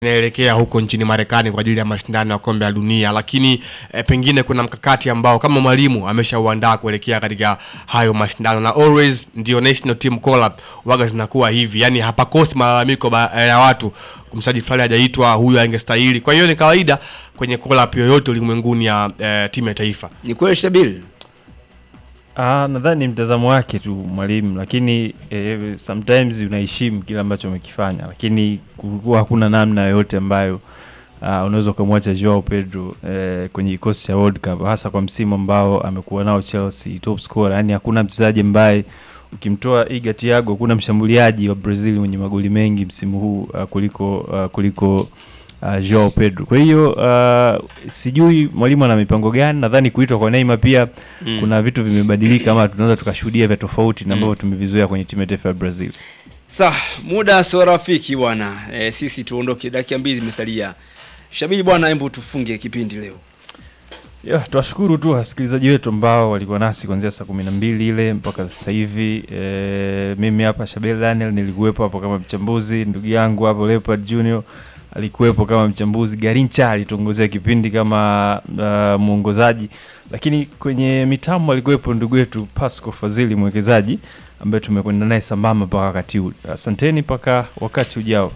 inaelekea huko nchini Marekani kwa ajili ya mashindano ya kombe la dunia, lakini eh, pengine kuna mkakati ambao kama mwalimu ameshauandaa kuelekea katika hayo mashindano, na always ndio national team call up waga zinakuwa hivi, yani hapakosi malalamiko ba- ya watu mchezaji fulani hajaitwa, huyu angestahili. Kwa hiyo ni kawaida kwenye call up yoyote ulimwenguni ya eh, timu ya taifa. Ni kweli Shabili? Ah, nadhani ni mtazamo wake tu mwalimu, lakini eh, sometimes unaheshimu kile ambacho amekifanya, lakini kulikuwa hakuna namna yoyote ambayo ah, unaweza ukamwacha Joao Pedro eh, kwenye kikosi cha World Cup, hasa kwa msimu ambao amekuwa nao Chelsea, top scorer. Yani hakuna mchezaji ambaye ukimtoa Iga Thiago, hakuna mshambuliaji wa Brazil mwenye magoli mengi msimu huu ah, kuliko ah, kuliko uh, Joao Pedro. Kwa hiyo uh, sijui mwalimu ana mipango gani. Nadhani kuitwa kwa Neymar pia Mm. kuna vitu vimebadilika, ama tunaweza tukashuhudia vya tofauti na ambavyo tumevizoea kwenye timu ya taifa ya Brazil. Sa, muda sio rafiki bwana. E, sisi tuondoke, dakika mbili zimesalia. Shabili bwana, hebu tufunge kipindi leo. Yeah, tuwashukuru tu wasikilizaji wetu ambao walikuwa nasi kuanzia saa kumi na mbili ile mpaka sasa hivi. E, mimi hapa Shabel Daniel nilikuwepo hapo kama mchambuzi, ndugu yangu hapo Leopard Junior alikuwepo kama mchambuzi, Garincha alituongozea kipindi kama uh, mwongozaji, lakini kwenye mitambo alikuwepo ndugu yetu Pasco Fadhili mwekezaji ambaye tumekwenda naye sambamba mpaka wakati huu. Asanteni mpaka wakati ujao.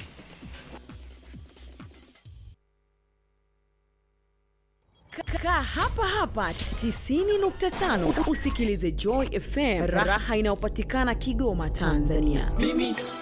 Kaa hapa hapa 90.5 usikilize Joy FM, raha inayopatikana Kigoma, Tanzania. mimi